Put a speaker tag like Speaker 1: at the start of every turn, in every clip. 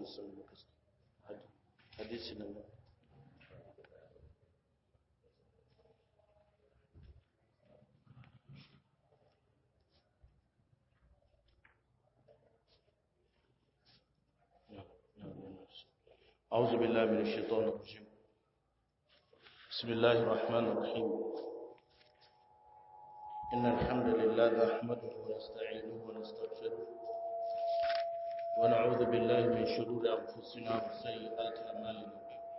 Speaker 1: wasallam hadisi nan أعوذ بالله من الشيطان الرجيم بسم الله الرحمن الرحيم إن الحمد لله نحمده ونستعينه ونستغفره ونعوذ بالله من شرور أنفسنا وسيئات أعمالنا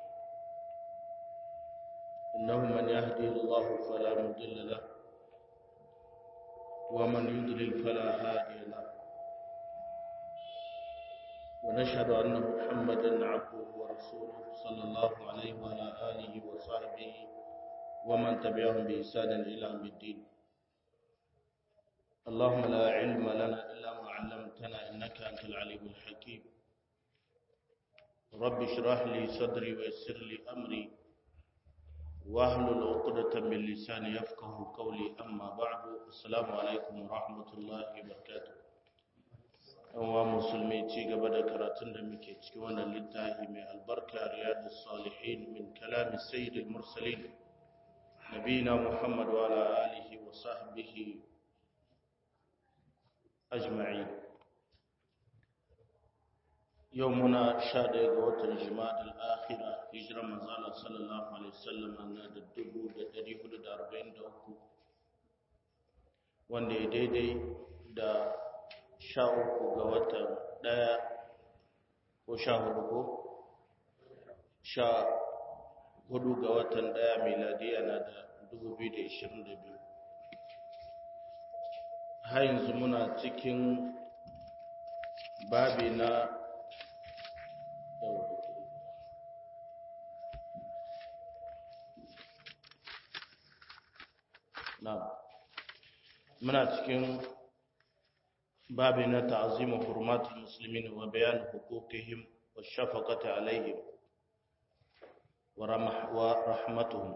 Speaker 1: إنه من يهدي الله فلا مضل له ومن يضلل فلا هادي له ونشهد أن محمدا عبده ورسوله صلى الله عليه وعلى آله وصحبه ومن تبعهم بإحسان إلى يوم الدين اللهم لا علم لنا إلا ما علمتنا إنك أنت العليم الحكيم رب اشرح لي صدري ويسر لي أمري واحلل عقدة من لساني يفقه قولي أما بعد السلام عليكم ورحمة الله وبركاته wa musulmi ci gaba da karatun da muke ciki wannan littafi mai albarka riyadus salihin min kalami sayyidil mursalin nabina muhammad wa ala alihi wa sahbihi ajma'in yau muna sha ɗaya ga watan jima'a akhira hijirar manzala sallallahu alaihi wasallam na da dubu da ɗari hudu da arba'in da uku wanda ya daidai da sha uku ga watan ɗaya ko sha hudu ko sha hudu ga watan ɗaya miladiya na da dubu biyu da ishirin da biyu har yanzu muna cikin babi na na muna cikin بابنا تعظيم حرمات المسلمين وبيان حقوقهم والشفقة عليهم ورمح ورحمتهم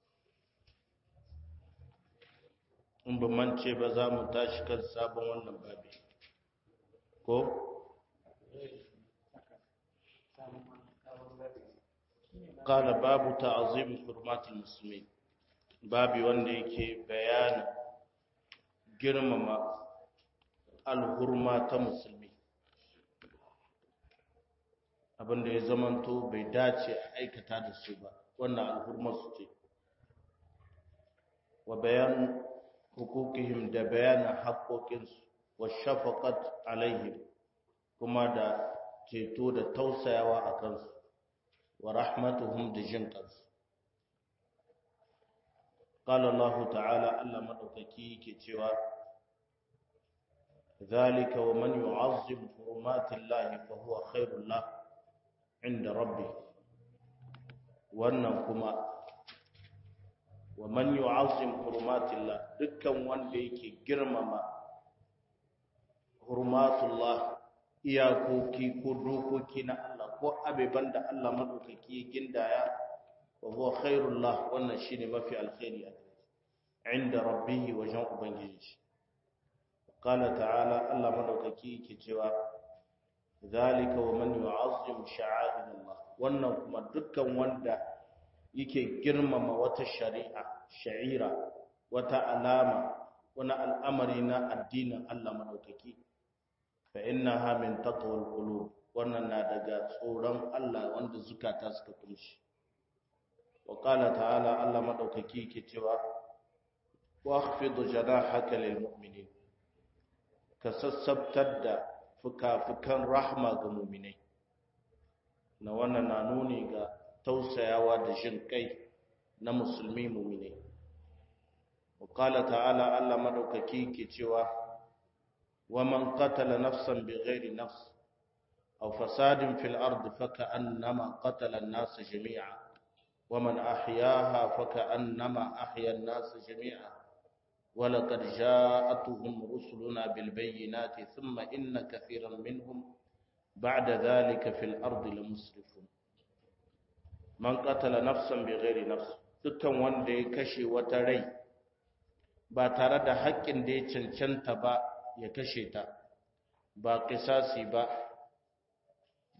Speaker 1: in ba mance ba za mu tashi kan sabon wannan babi ko? kala babu ta'azim hurmatul musulmi babi wanda yake bayanin girmama alhurma ta musulmi abinda ya zamanto bai dace a aikata da su ba wannan alhurma su ce wa bayan hukukihim da bayanin haƙoƙinsu wa shafaƙat alaihim kuma da ceto da tausayawa a kansu wa rahmatuhum da jin kansu قال الله تعالى الله مدوكaki yake cewa ذلك ومن يعظم حرمات الله فهو خير له عند ربه wannan kuma wa man yu'azzim hurumatillah dukkan wanda yake girmama hurumatullah iyakoki ko dokoki na Allah ko abeban da Allah madaukaki ya gindaya wa huwa khairul lah wannan shine mafi alkhairi a inda rabbihi wajen ubangiji قال تعالى الله مدوكaki yake cewa zalika wa man yu'azzim sha'air Allah wannan kuma dukkan wanda yake girmama wata shari'a sha'ira wata alama wani al'amari na addinin Allah madaukaki fa innaha min taqwal qulub wannan na daga tsoron Allah wanda zukata suka kunshi wa qala ta'ala Allah madaukaki yake cewa wa akhfid janahaka lil mu'minin ka sassabtar da fuka-fukan rahma ga muminai na wannan na nuni ga tausayawa da jin kai na musulmi muminai wakala ta'ala Allah madaukaki ke cewa wa man qatala nafsan bighairi nafs aw fasadin fil ard faka annama qatala an-nas jami'a wa man ahyaha faka annama ahya an-nas jami'a ولقد جاءتهم رسلنا بالبينات ثم إن كثيرا منهم بعد ذلك في الأرض لمسرفون من قتل نفسا بغير نفس dukkan wanda ya kashe wata rai ba tare da haƙƙin da ya cancanta ba ya kashe ta ba kisasi ba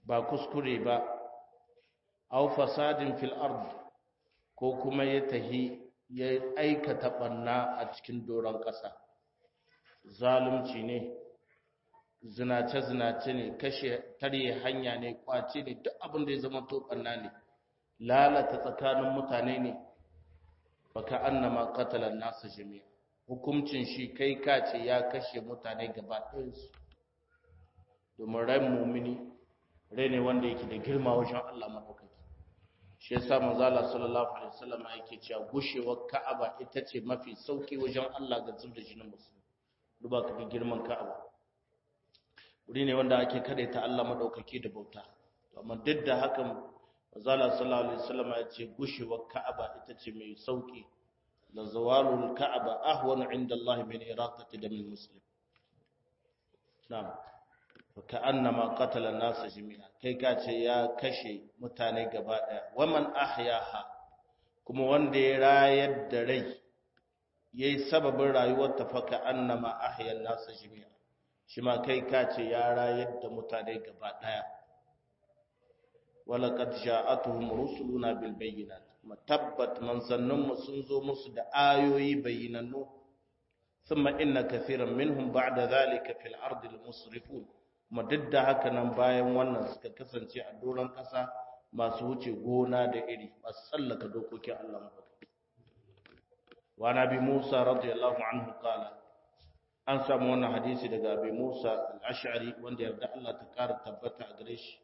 Speaker 1: ba kuskure ba aw fasadin fil ard ko kuma ya tahi ya aikata banna a cikin doron ƙasa zalunci ne zinace-zinace ne kashe tarye hanya ne kwace ne duk abin da ya zama to banna ne lalata tsakanin mutane ne baka annama qatala nasa jami'a hukuncin shi kai ka ce ya kashe mutane gaba ɗayansu domin ran mumini rai ne wanda yake da girma wajen Allah madaukaki shi yasa manzo Allah sallallahu alaihi wasallam yake cewa gushewar Ka'aba ita ce mafi sauki wajen Allah ga zubda jinin musulmi duba ka girman Ka'aba wuri ne wanda ake ta Allah madaukaki da bauta amma duk da hakan manzo Allah sallallahu alaihi wasallam ya ce gushewar Ka'aba ita ce mai sauki la zawalul Ka'aba ahwanu inda Allah min iraqati damil muslim na'am ka'annama qatala an-nas jami'a kai ka ce ya kashe mutane gaba daya waman ahyaha kuma wanda ya rayar da rai yayi sababin rayuwar ta fa ka'annama ahya an-nas jami'a shi ma kai ka ce ya rayar da mutane gaba daya walaqad ja'atuhum rusuluna bil bayyinat matabbat manzannun sun zo musu da ayoyi bayyinannu thumma inna kathiran minhum ba'da dhalika fil ardi musrifun kuma duk da haka nan bayan wannan suka kasance a doron ƙasa masu wuce gona da iri masu tsallaka dokokin Allah mafaɗi. wa nabi Musa radiyallahu anhu qala an samu wannan hadisi daga abi Musa al-Ash'ari wanda yarda Allah ta ƙara tabbata a gare shi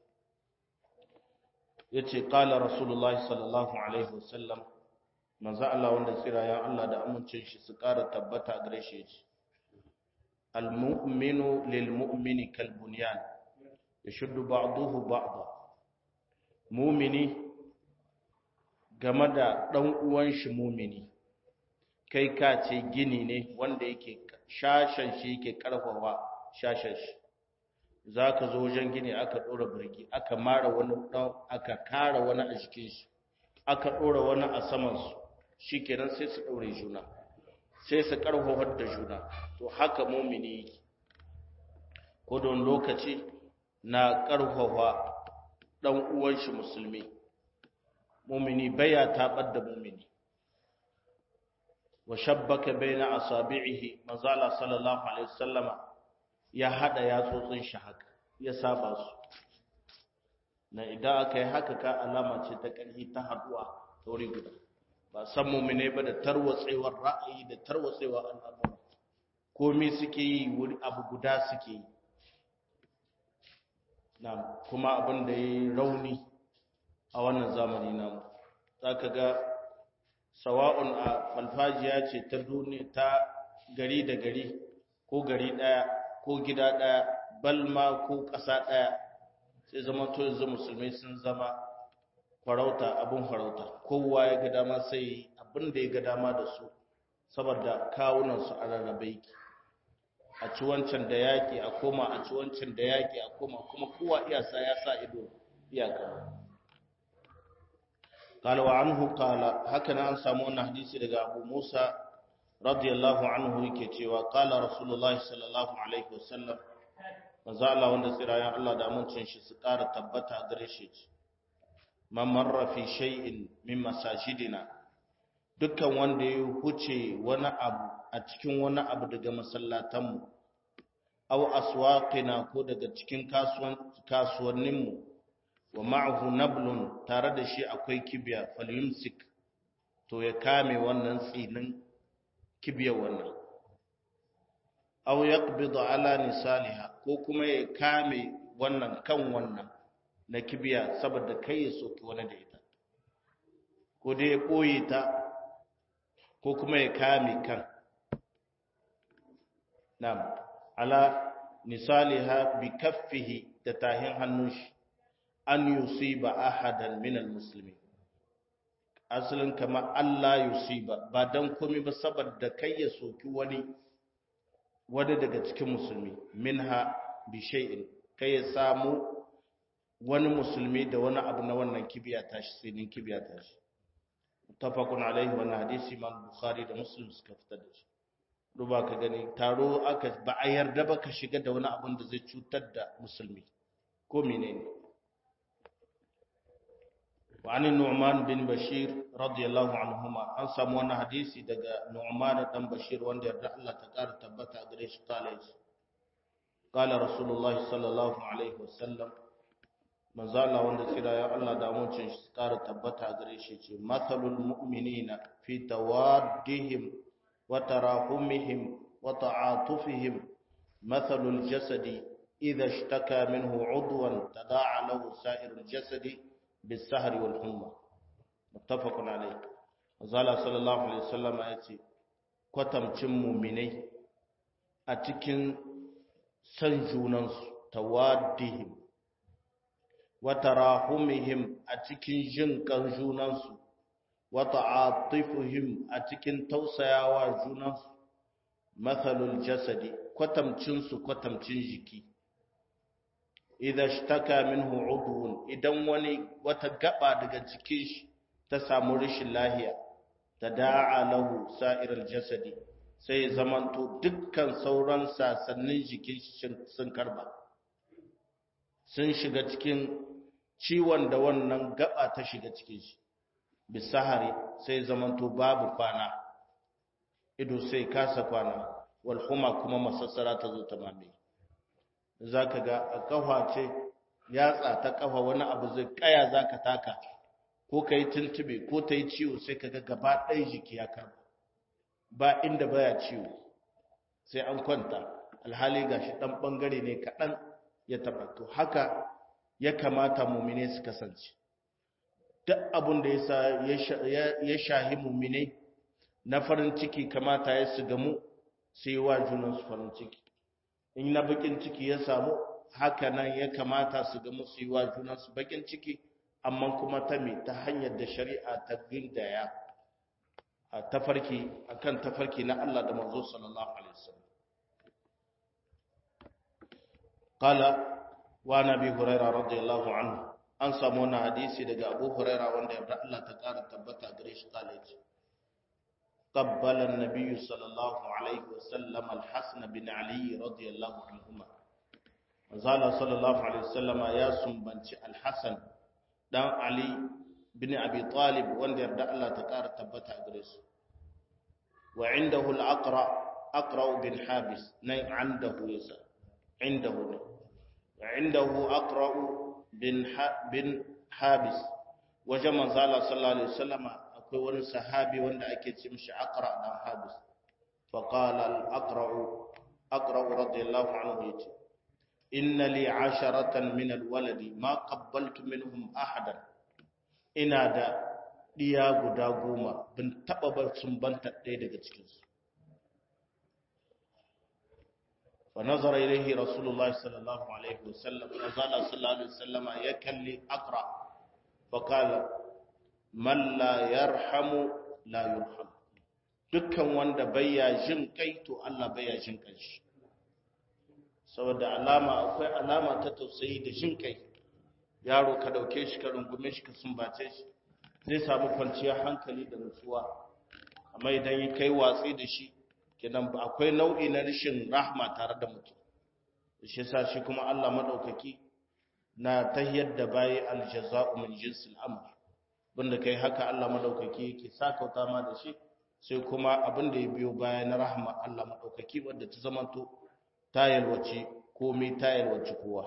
Speaker 1: yace qala rasulullahi sallallahu alaihi wasallam manzo Allah wanda tsirayen Allah da amincin shi su ƙara tabbata a gare shi yace المؤمن للمؤمن كالبنيان يشد بعضه بعضا مؤمني game da ɗan uwan shi mumini kai ka ce gini ne wanda yake shashan shi yake karfafa shashan shi za ka zo wajen gini aka ɗora birki aka mara wani ɗan aka kara wani a jikin shi aka ɗora wani a samansu shi kenan sai su ɗaure juna sai su karfafar da juna to haka mumini yake ko don lokaci na karfafa dan uwan shi musulmi mumini baya tabar da mumini wa shabbaka baina asabi'ihi mazala sallallahu alaihi wasallama ya hada yatsotsin shi haka ya saba su na idan aka yi haka ka alama ce ta ƙarfi ta haduwa ta wuri guda ba san mumine ba da tarwatsewar ra'ayi da tarwatsewar al'amura komai suke yi wuri abu guda suke yi na kuma abin da ya yi rauni a wannan zamani namu za ka ga sawa'un a falfajiya ce ta duniya ta gari da gari ko gari ɗaya ko gida ɗaya balma ko ƙasa ɗaya sai zama to yanzu musulmai sun zama farauta abin farauta kowa ya ga dama sai abin da ya ga dama da su saboda kawunansu a rarrabe yake a ci wancan da yaƙi a koma a ci wancan da yaƙi a koma kuma kowa iyasa ya sa ido iyaka قال وعنه قال هكذا an samu wannan hadisi daga Abu Musa radiyallahu anhu yake cewa qala rasulullahi sallallahu alaihi wasallam manzo Allah wanda tsirayen Allah da amincin shi su ƙara tabbata gare shi man marra fi shay'in min masajidina dukkan wanda ya huce wani abu a cikin wani abu daga masallatanmu aw aswaqina ko daga cikin kasuwanninmu wa ma'ahu nablun tare da shi akwai kibiya falyumsik to ya kame wannan tsinin kibiyar wannan aw yaqbidu ala nisaliha ko kuma ya kame wannan kan wannan na kibiya saboda kai ya soki wani da ita ko dai ya ɓoye ta ko kuma ya kame kan nam ala nisaliha bi kaffihi da tahin hannun shi an yusiba ahadan min almuslimin asalin kama Allah yusiba ba dan komai ba saboda kai ya soki wani wani daga cikin musulmi minha bi shay'in kai ya samu wani musulmi da wani abu na wannan kibiya tashi sinin kibiya tashi mutafakun alaihi wannan hadisi imam bukhari da muslim suka fitar da shi duba ka gani taro aka ba a yarda ba ka shiga da wani abun da zai cutar da musulmi ko menene وعن النعمان بن بشير رضي الله عنهما an samu wannan hadisi daga Nu'man dan Bashir wanda yarda Allah ta kara tabbata a gare shi kale shi qala rasulullahi sallallahu alaihi wasallam manzo Allah wanda tsira ya Allah da mucin shi kara tabbata a gare shi ce mathalul mu'minina fi tawaddihim wa tarahumihim wa ta'atufihim mathalul jasadi idha ishtaka minhu 'udwan tada'a lahu sa'irul jasadi بالسهر والحمى متفق عليه azala sallallahu alaihi wasallam ya ce kwatamcin muminai a cikin san junansu tawaddihim wa tarahumihim a cikin jin kan junansu wa ta'atifuhum a cikin tausayawa junansu mathalul jasadi kwatamcin su kwatamcin jiki idan shtaka minhu udwun idan wani wata gaba daga jikin shi ta samu rashin lahiya tada'a lahu sa'irul jasadi sai zamanto dukkan sauran sasannin jikin shi sun karba sun shiga cikin ciwon da wannan gaba ta shiga cikin shi bisahari sai zamanto babu kwana ido sai kasa kwana wal huma kuma masassara ta zo ta mamaye za ka ga a ƙafa ce yatsa ta ƙafa wani abu zai ƙaya za ka taka ko ka yi tuntube ko ta yi ciwo sai ka ga gaba ɗaya jiki ya karba ba inda baya ciwo sai an kwanta alhali ga shi ɗan ɓangare ne kaɗan ya taɓa to haka ya kamata mumine su kasance duk abin da ya shahi mumine na farin ciki kamata ya su gamu sai wa junansu farin ciki in na bakin ciki ya samu haka nan ya kamata su ga musu yi wa junansu bakin ciki amma kuma ta me ta hanyar da shari'a ta gindaya a tafarki akan tafarki na Allah da manzo sallallahu alaihi wasallam qala wa nabi hurairah radiyallahu anhu an samu wannan hadisi daga Abu Hurairah wanda yarda Allah ta kara tabbata gare shi kale ce قبل النبي صلى الله عليه وسلم الحسن بن علي رضي الله عنهما قال صلى الله عليه وسلم يا سنبنتي الحسن دان علي بن ابي طالب وند يرد الله تكار تبتا غريس وعنده الاقرا اقرا بن حابس ني عنده يسا عنده عنده اقرا بن بن حابس وجمع صلى الله عليه وسلم akwai wani sahabi wanda ake ce mishi aqra dan habis fa qala al aqra aqra radiyallahu anhu yace inna li asharatan min al waladi ma qabbaltu minhum ahadan ina da diya guda goma bin taba bar sun banta ɗaya daga cikin su fa nazara ilayhi rasulullah sallallahu alaihi wasallam azala sallallahu alaihi wasallama ya kalli aqra fa qala man la yarhamu la yurham dukkan wanda baya jin kai to Allah baya jin kai shi saboda alama akwai alama ta tausayi da jin kai yaro ka dauke shi ka rungume shi ka sumbace shi zai samu kwanciyar hankali da nutsuwa amma idan yi kai watsi da shi kenan akwai nau'i na rashin rahma tare da mutum shi yasa shi kuma Allah madaukaki na tahiyar da bayi aljaza'u min jinsil amr bunda kai haka Allah madaukaki yake sakauta ma da shi sai kuma abin da ya biyo baya na rahama Allah madaukaki wanda ta zamanto ta yalwace komai ta yalwace kowa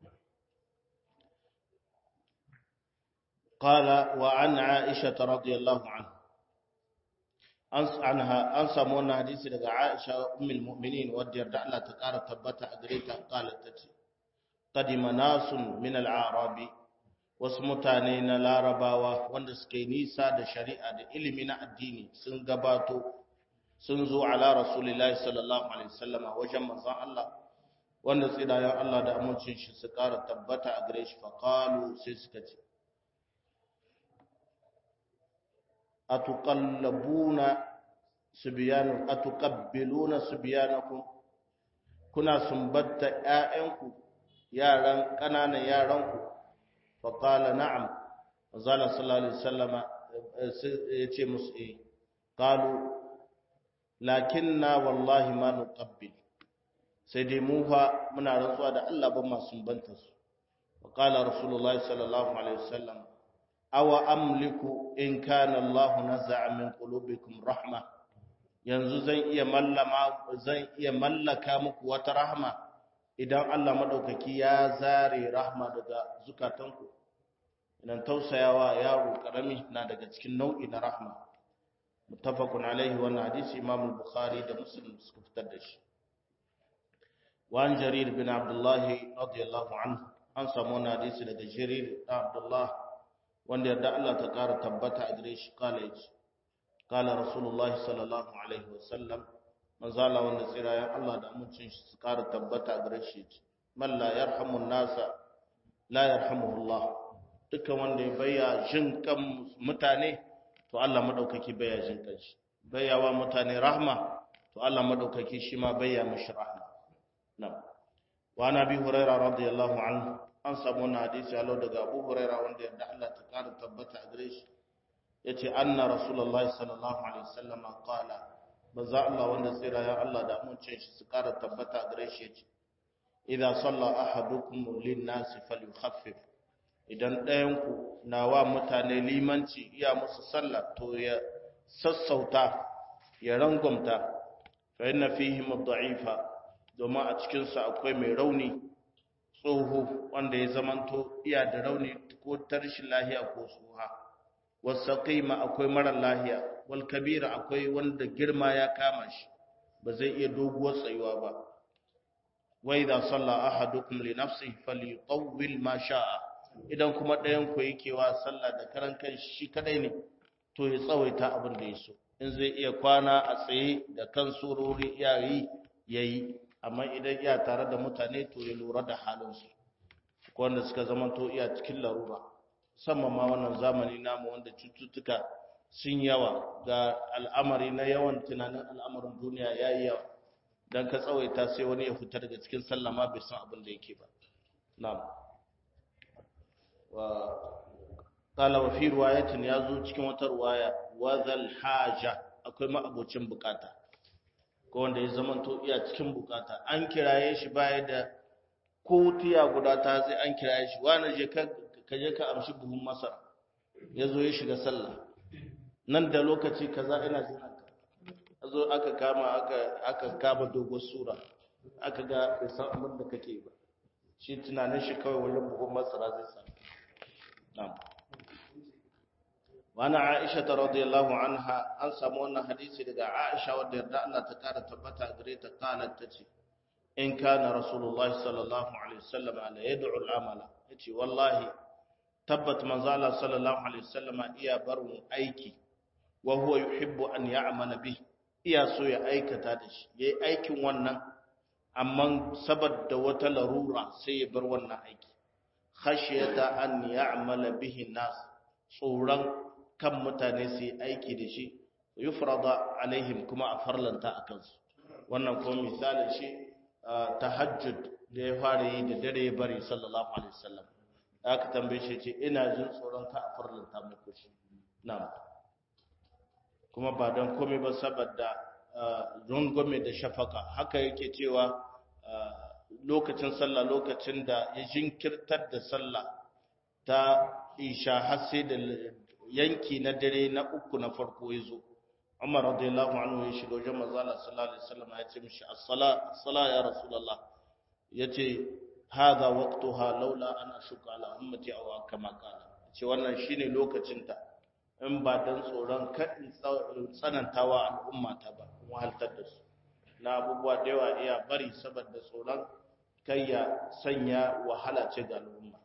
Speaker 1: qala wa an aisha radhiyallahu anha an anha an samu wannan hadisi daga Aisha ummul mu'minin wadda yarda Allah ta kara tabbata a gare ta qalat tace qadima nasun min al-arabi wasu mutane na larabawa wanda suka yi nisa da shari'a da ilimi na addini sun gabato sun zo ala rasulillahi sallallahu alaihi wasallama wajen manzon Allah wanda tsidayen Allah da amincin shi su ƙara tabbata a gare shi faqalu sai suka ce atuqallabuna subyanu atuqabbiluna subyanakum kuna sumbatta ƴaƴanku yaran ƙananan yaranku faƙala na'am zala sallallahu alaihi wasallama ya ce musu eh qalu lakinna wallahi ma nuqabbil sai dai mu fa muna rantsuwa da Allah ban ma sun banta su faƙala rasulullahi sallallahu alaihi wasallam awa amliku in kana Allah naza'a min qulubikum rahma yanzu zan iya mallama zan iya mallaka muku wata rahma idan Allah madaukaki ya zare rahma daga zukatanku idan tausayawa yaro karami na daga cikin nau'i na rahma muttafaqun alaihi wannan hadisi Imam al-Bukhari da Muslim suka fitar da shi wa an Jarir bin Abdullah radiyallahu anhu an samu wannan hadisi daga Jarir bin Abdullah wanda yadda Allah ta kara tabbata a gare shi kala yace kala Rasulullah sallallahu alaihi wasallam manzala wanda tsirayen Allah da amincin shi su kara tabbata a gare shi man la yarhamu nasa la yarhamuhu Allah dukkan wanda ya bayya jin kan mutane to Allah madaukaki bayya jin kan shi bayyawa mutane rahma to Allah madaukaki shi ma bayya mishi rahma na'am wa nabi hurairah radiyallahu anhu an samu wannan hadisi alo daga Abu Hurairah wanda yadda Allah ta kara tabbata a gare shi yace anna rasulullahi sallallahu alaihi wasallam qala manzo Allah wanda tsira ya Allah da amincin shi su kara tabbata a gare shi yace idza salla ahadukum lin-nas falyukhaffif idan ɗayan ku na wa mutane limanci iya musu sallah to ya sassauta ya rangwamta fa inna fihim ad-da'ifa domin a cikin su akwai mai rauni tsoho wanda ya zamanto iya da rauni ko tarshin lahiya ko tsoha wasaqima akwai mara lahiya wal kabira akwai wanda girma ya kama shi ba zai iya doguwar tsayuwa ba wa idza salla ahadukum li nafsihi falyutawwil ma sha'a idan kuma ɗayan ku yake wa sallah da karan kan shi kadai ne to ya tsawaita abin da ya so in zai iya kwana a tsaye da kan surori iyayi yayi amma idan iya tare da mutane to ya lura da halinsu wanda suka zama to iya cikin larura musamman ma wannan zamani namu wanda cututtuka sun yawa ga al'amari na yawan tunanin al'amarin duniya ya yi yawa don ka tsawaita sai wani ya fita daga cikin sallama bai san abin da yake ba na'am wa qala wa fi riwayatin yazo cikin wata riwaya wa zal haja akwai ma'abocin bukata ko wanda ya zama to iya cikin bukata an kiraye shi baya da ko tiya guda ta sai an kiraye shi wani je ka je ka amshi buhun masara ya zo ya shiga sallah nan da lokaci kaza ina jin haka zo aka kama aka aka kama dogon sura aka ga bai san abin da kake ba shi tunanin shi kawai wajen buhun masara zai sa na'am wani aisha ta radiyallahu anha an samu wannan hadisi daga aisha wadda yarda Allah ta kara tabbata gare ta kalat ta ce in kana rasulullah sallallahu alaihi wasallam ala yad'u al-amala yace wallahi tabbat manzo Allah sallallahu alaihi wasallam iya barin aiki wa huwa yuhibbu an ya'mala bih iya so ya aikata da shi yayi aikin wannan amma saboda wata larura sai ya bar wannan aiki khashiyata an ya'mala bihi nas tsoron kan mutane su yi aiki da shi yufrada alaihim kuma a farlanta a kansu wannan kuma misalin shi tahajjud da ya fara yi da dare ya bari sallallahu alaihi wasallam aka tambaye shi ce ina jin tsoron ka a farlanta muku shi na'am kuma ba don komai ba saboda rungume da shafaka haka yake cewa lokacin sallah lokacin da ya jinkirtar da sallah ta isha har sai da yanki na dare na uku na farko ya zo Umar radiyallahu anhu ya shiga wajen manzo Allah sallallahu alaihi wasallam ya ce mishi as-sala as-sala ya rasulullah yace hadha waqtuha laula an ashuka ala ummati aw kama kana ce wannan shine lokacin ta in ba dan tsoron kadin tsanantawa al'umma ta ba kuma haltar da su na abubuwa da yawa iya bari saboda tsoron kai ya sanya wahala ce ga al'umma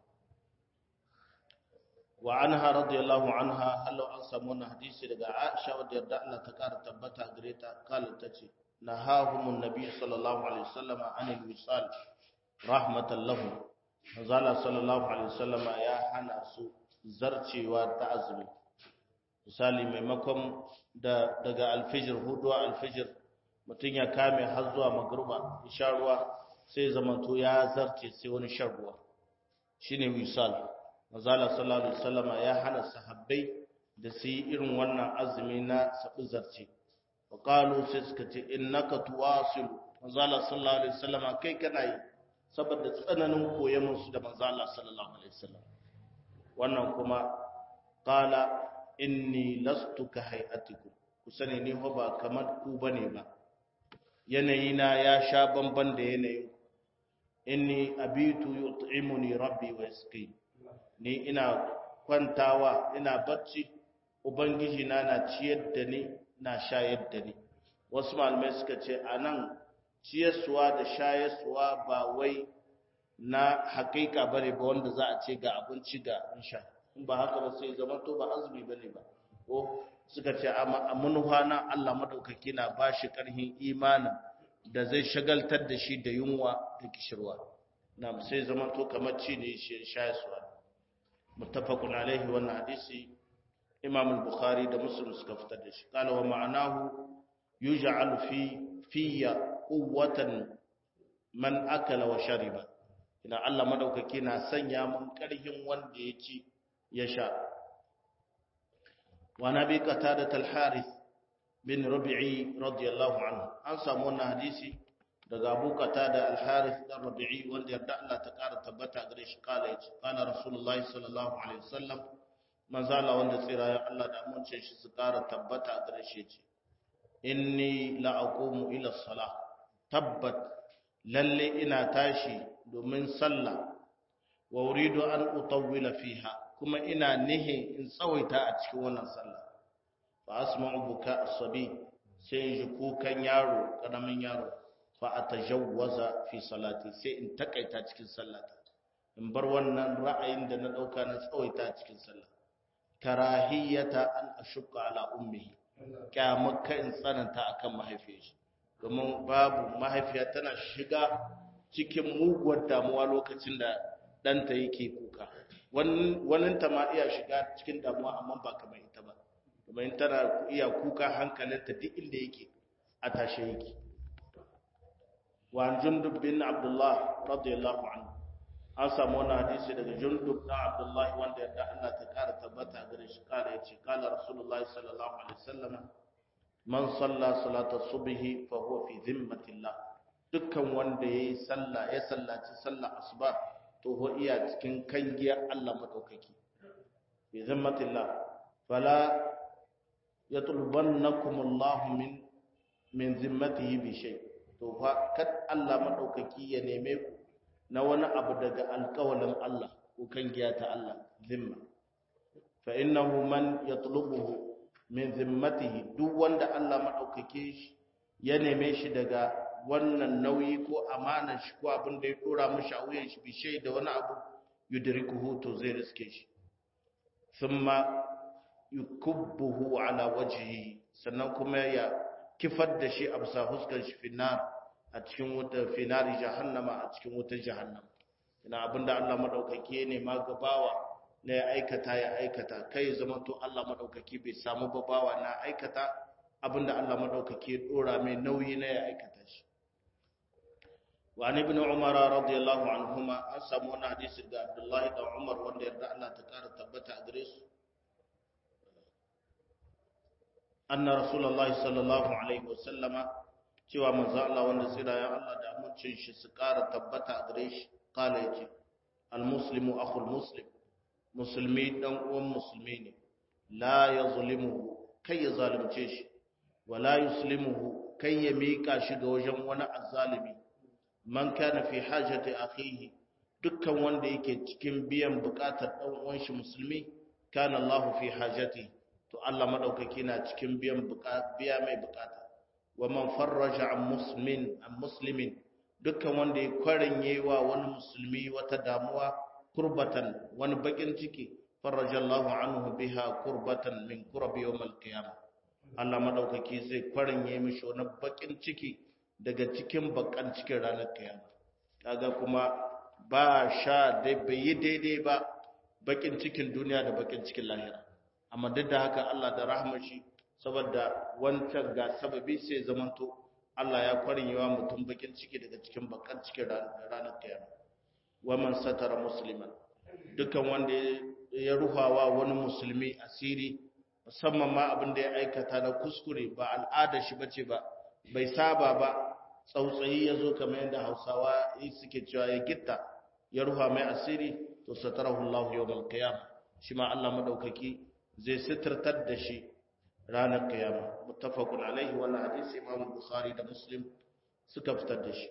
Speaker 1: wa anha radiyallahu anha hallo an samu wannan hadisi daga Aisha wadda yarda Allah ta kara tabbata gare ta kala tace nahahumun nabi sallallahu alaihi wasallam anil wisal rahmatan lahu manzala sallallahu alaihi wasallam ya hana su zarcewa ta azumi misali maimakon da daga alfijir hudu alfijir mutum ya kame har zuwa magruba ya sha ruwa sai zamanto ya zarce sai wani shan ruwa shine wisal Mazala sallallahu Alaihi wasallama ya hana sahabbai da su yi irin wannan azumi na sabu zarce. Wa ƙalu sai suka ce, in naka tuwasilu, Mazala sallallahu Alaihi wasallama kai kana yi, saboda tsananin koyon su da Mazala sallallahu Alaihi wasallam. Wannan kuma, qala inni lastu ka hay'atikum ku sani ni ho ba kamar ku bane ba yanayina ya sha bamban da yanayin inni abitu yut'imuni rabbi wa yasqi ni ina kwantawa ina bacci ubangiji na na ciyar da ni na shayar da ni wasu malamai suka ce anan ciyarsuwa da shayarsuwa ba wai na hakika bane ba wanda za a ce ga abinci ga insha in ba haka ba sai zama to ba azumi bane ba ko suka ce a manufa na Allah madaukaki na bashi karhin imanin da zai shagaltar da shi da yunwa da kishirwa na sai zama to kamar ci ne shi shayarwa muttafaqun alaihi wannan hadisi Imam al-Bukhari da Muslim suka fitar da shi qala wa ma'anahu yuj'al fi fiyya quwwatan man akala wa shariba ina Allah madaukaki na sanya mun karhin wanda ya ci ya sha wa nabi qatada al-harith bin rabi'i radiyallahu anhu an samu wannan hadisi daga Abu Qatada al-Harith dan Rabi'i wanda yarda Allah ta kara tabbata gare shi kala yace kana Rasulullahi sallallahu alaihi wasallam manzo Allah wanda tsira ya Allah da amince shi su kara tabbata gare shi yace inni la aqumu ila salah tabbat lalle ina tashi domin sallah wa uridu an utawwila fiha kuma ina nihi in tsawaita a cikin wannan sallah fa asma'u buka as-sabi sai ji kukan yaro karamin yaro fa atajawwaza fi salati sai in takaita cikin sallata in bar wannan ra'ayin da na dauka na tsawaita cikin sallah karahiyata an ashqa ala ummihi kyamaka in tsananta akan mahaifiyar shi domin babu mahaifiya tana shiga cikin muguwar damuwa lokacin da ɗanta yake kuka wannan ta ma iya shiga cikin damuwa amma ba kamar ita ba domin tana iya kuka hankalinta duk inda yake a tashe yake wa jundub bin abdullah radiyallahu anhu an samu wani hadisi daga jundub na abdullahi wanda yadda Allah ta kara tabbata gare shi kala yace kala rasulullahi sallallahu alaihi wasallam man salla salata subhi fa huwa fi zimmatillah dukkan wanda yayi sallah ya sallaci sallah asuba to ho iya cikin kangiya Allah madaukaki fi zimmatillah fala yatlubannakum Allah min min zimmatihi bi shay to fa kad Allah madaukaki ya neme ku na wani abu daga alƙawalin Allah ko kangiya ta Allah zimma fa innahu man yatlubuhu min zimmatihi duk wanda Allah madaukake shi ya neme shi daga wannan nauyi ko amanar shi ko abin da ya dora mishi a wuyan shi bi shay da wani abu yudrikuhu to zai riske shi thumma yukubbuhu ala wajhihi sannan kuma ya kifar da shi a bisa huskar shi finnar a cikin wutar finari jahannama a cikin wutar jahannama ina abinda Allah madaukake ne ma gabawa na ya aikata ya aikata kai zama to Allah madaukake bai samu babawa na aikata abinda Allah madaukake dora mai nauyi na ya aikata shi wa an ibn umar radiyallahu anhuma an samu wani hadisi da Abdullah da Umar wanda yarda Allah ta kara tabbata a gare su anna rasulullahi sallallahu alaihi wasallama cewa manzo Allah wanda tsira ya Allah da amincin shi su kara tabbata a gare shi kala yace al muslimu akhul muslim musulmi dan uwan musulmi ne la yazlimuhu kai ya zalunce shi wala yuslimuhu kai ya mika shi ga wajen wani azzalimi man kana fi hajati akhihi dukkan wanda yake cikin biyan bukatar dan uwan shi musulmi kana Allah fi hajati to Allah madaukaki na cikin biyan biya mai bukata wa man farraja an muslimin an muslimin dukkan wanda ya kwaranye wa wani musulmi wata damuwa kurbatan wani bakin ciki farraja Allah anhu biha kurbatan min kurbi yawm al-qiyamah Allah madaukaki zai kwaranye mishi wani bakin ciki daga cikin bakan cikin ranar kiyama kaga kuma ba sha dai bai yi daidai ba bakin cikin duniya da bakin cikin lahira amma duk da haka Allah da rahmar shi saboda wancan ga sababi sai zamanto Allah ya kwarinyewa mutum bakin ciki daga cikin bakan cikin ranar kiyama wa man satara musliman dukan wanda ya ruhawa wani musulmi asiri musamman ma abin da ya aikata na kuskure ba al'ada shi bace ba bai saba ba tsautsayi ya zo kamar yadda hausawa suke cewa ya gitta ya ruha mai asiri to satarahu Allah yawmal qiyamah shi ma Allah madaukaki zai sitirtar da shi ranar kiyama muttafaqun alaihi wannan hadisi Imam Bukhari da Muslim suka fitar da shi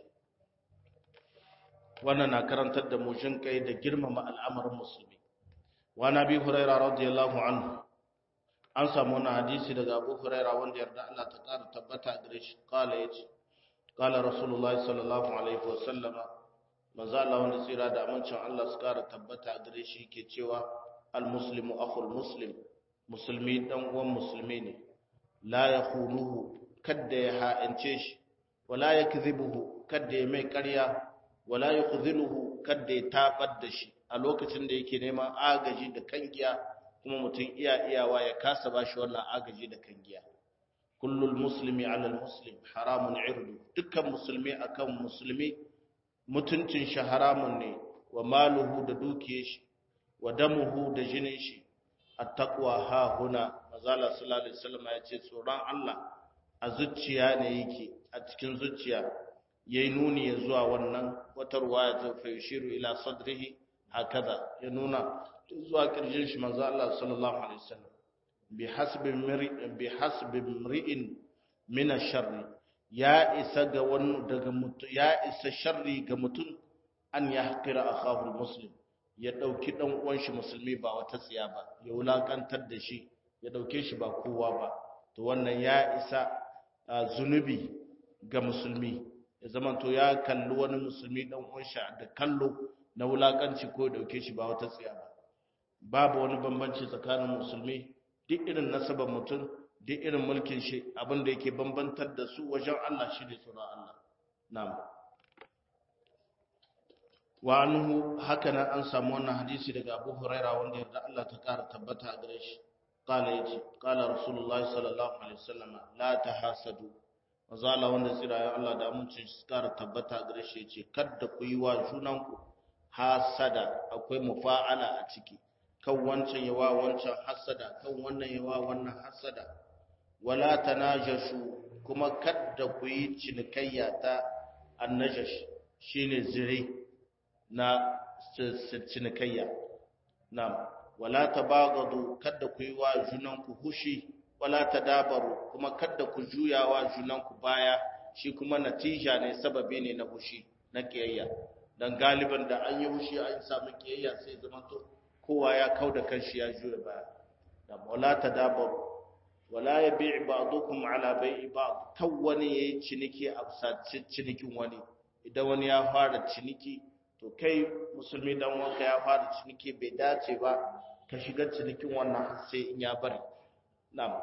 Speaker 1: wannan na karantar da mu jin kai da girmama al'amarin musulmi wa nabi huraira radiyallahu anhu an samu wannan hadisi daga Abu Huraira wanda yarda Allah ta kara tabbata gare shi kala yace kala Rasulullahi sallallahu alaihi wa sallama manzo Allah wanda tsira da amincin Allah su kara tabbata gare shi yake cewa al muslimu akhul muslim musulmi dan uwan musulmi ne la yakhunuhu kadda ya ha'ince shi wala yakdhibuhu kadda ya mai ƙarya wala yukhziluhu kadda ya tabar da shi a lokacin da yake neman agaji da kangiya kuma mutum iya iyawa ya kasa bashi wannan agaji da kangiya kullul muslimi ala muslim haramun irdu dukkan musulmi akan musulmi mutuncin shi haramun ne wa maluhu da dukiyar shi wa damuhu da jinin shi attaqwa ha huna mazala sallallahu alaihi wasallam ya ce tsoron Allah a zuciya ne yake a cikin zuciya yayi nuni ya zuwa wannan wata ruwaya ta fa yushiru ila sadrihi hakaza ya nuna zuwa kirjin shi manzo Allah sallallahu alaihi wasallam bi hasbi bi hasbi mri'in min ash-sharr ya isa ga wani daga mutu ya isa sharri ga mutum an yahqira akahu muslim ya dauki dan uwan shi musulmi ba wata tsiya ba ya wulakantar da shi ya dauke shi ba kowa ba to wannan ya isa zunubi ga musulmi ya zama to ya kalli wani musulmi dan uwan shi da kallo na wulakanci ko ya dauke shi ba wata tsiya ba babu wani bambanci tsakanin musulmi duk irin nasabar mutum duk irin mulkin shi abin da yake bambantar da su wajen Allah shi ne tsoron Allah na'am wa anhu haka nan an samu wannan hadisi daga Abu Huraira wanda yarda Allah ta kara tabbata a gare shi qala yace qala rasulullahi sallallahu alaihi wasallam la tahasadu wazala wanda tsirayen Allah da amincin shi kara tabbata a gare shi yace kada ku yi wa junanku hasada akwai mufa'ala a ciki kan wancan yawa wancan hasada kan wannan yawa wannan hasada wala tanajashu kuma kada ku yi cinikayya ta annajash shine zire na cinikayya na'am wala tabagadu kada ku yi wa junanku hushi wala tadabaru kuma kada ku juya wa junanku baya shi kuma natija ne sababi ne na hushi na kiyayya dan galiban da an yi hushi an samu kiyayya sai zama to kowa ya kauda kanshi ya juya baya da wala tadabaru wala yabi' ba'dukum ala bai'i ba'd kan wani yayi ciniki a cinikin wani idan wani ya fara ciniki to kai musulmi dan wanka ya fara ciniki bai dace ba ka shiga cinikin wannan sai in ya bari na'am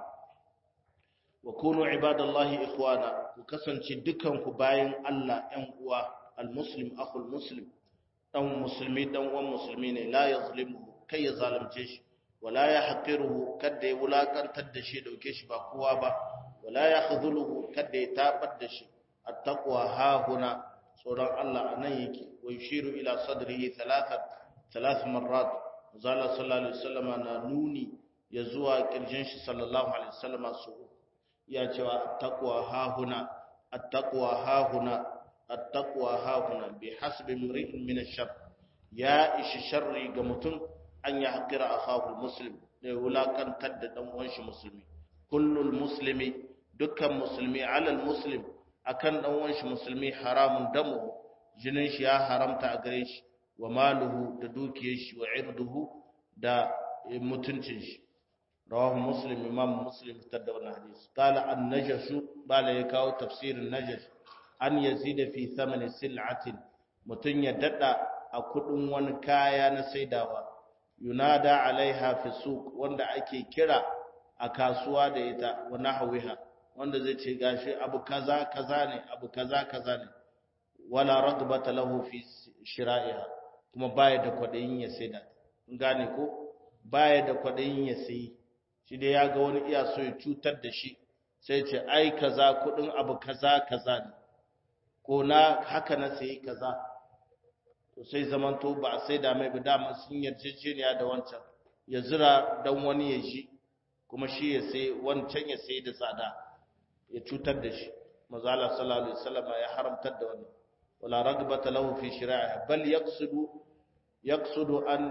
Speaker 1: wa kunu ibadallahi ikhwana ku kasance dukan ku bayan Allah ɗan uwa almuslim akhul muslim dan musulmi dan uwan musulmi ne la yazlimu kai ya zalunce shi wala ya haqiruhu kada ya wulakantar da shi dauke shi ba kowa ba wala ya khudhuluhu kada ya tabar da shi attaqwa ha huna tsoron Allah anan yake wa yushiru ila sadrihi thalathat thalath marrat zalla sallallahu alaihi wasallam na nuni ya zuwa kirjin shi sallallahu alaihi wasallam su ya cewa attaqwa ha huna attaqwa ha huna attaqwa ha huna bi hasbi imri'in min ash-shar ya ishi sharri ga mutum an ya haƙira a kafin muslim da ya wulaƙantar da ɗan uwanshi musulmi kullul muslimi dukkan musulmi alal muslim akan ɗan uwanshi musulmi haramun damu jinin shi ya haramta a gare shi wa maluhu da dukiyar shi wa irduhu da mutuncin shi rawahu muslim imam muslim fitar da wannan hadisi qala an najashu bala ya kawo tafsirin najash an yazida fi thamani sil'atin mutun ya dada a kudin wani kaya na saidawa yunada alaiha fi suq wanda ake kira a kasuwa da ita wa nahwiha wanda zai ce gashi abu kaza kaza ne abu kaza kaza ne wala ragbata lahu fi shira'iha kuma baya da kwadayin ya saida gane ko baya da kwadayin ya sayi shi dai ya ga wani iya so ya cutar da shi sai ce ai kaza kudin abu kaza kaza ne ko na haka na sayi kaza to sai zamanto ba a sai da mai ba dama sun yarjejeniya da wancan ya zira dan wani ya ji kuma shi ya sai wancan ya sai da tsada ya cutar da shi maza Allah sallallahu alaihi wasallam ya haramtar da wannan wala ragbata lahu fi shira'iha bal yaqsudu yaqsudu an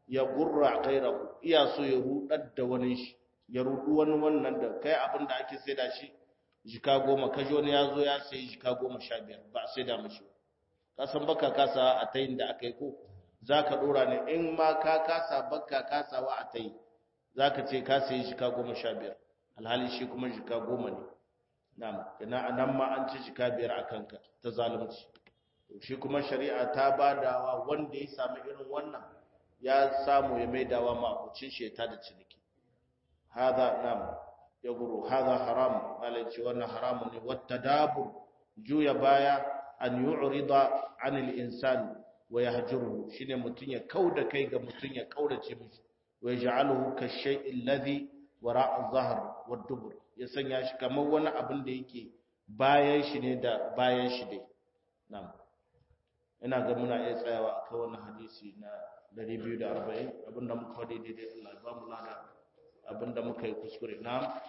Speaker 1: ya gurra gairahu iya so ya rudar da wani shi ya rudu wani wannan da kai abin da ake saida shi jika goma kaji wani ya zo ya sayi jika goma sha biyar ba sai da mashi ka san baka kasa a tayin da aka yi ko za ka dora ne in ma ka kasa baka kasawa a tayi za ka ce ka sayi jika goma sha biyar alhali shi kuma jika goma ne na'am ina anan ma an ci jika biyar a kanka ta zalunci shi kuma shari'a ta badawa wanda ya samu irin wannan ya samu ya maidawa mabucin sheta da ciniki hada nam ya guru hada haram malai ce wannan haramun ne wata dabur juya baya an yu'rida anil insani wa yahjuruhu shine mutun ya kauda kai ga mutun ya kaurace mishi wa yaj'aluhu kashay'il ladhi wara'a zahr wa dubur ya sanya shi kamar wani abin da yake bayan shi ne da bayan shi dai na'am ina ga muna iya tsayawa akan wannan hadisi na 240 abinda muka faɗi daidai Allah ya ba mu lada abinda muka yi kuskure na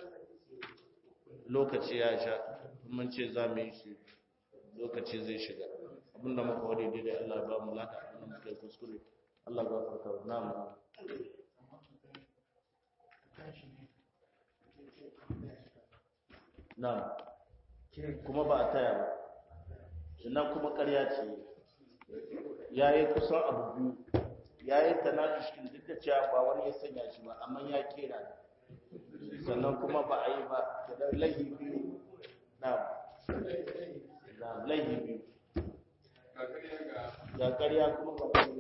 Speaker 1: lokaci ya sha mun ce za mu yi shi lokaci zai shiga abinda muka faɗi daidai Allah ya ba mu lada abinda muka yi kuskure Allah ya gafarta na mu na kuma ba a taya ba sannan kuma ƙarya ce ya yi kusan abu biyu ya yi tanajishin duk da cewa ba wani ya sanya shi ba amma ya kera sannan kuma ba a yi ba da lahi biyu na lahi biyu ga ƙarya kuma ba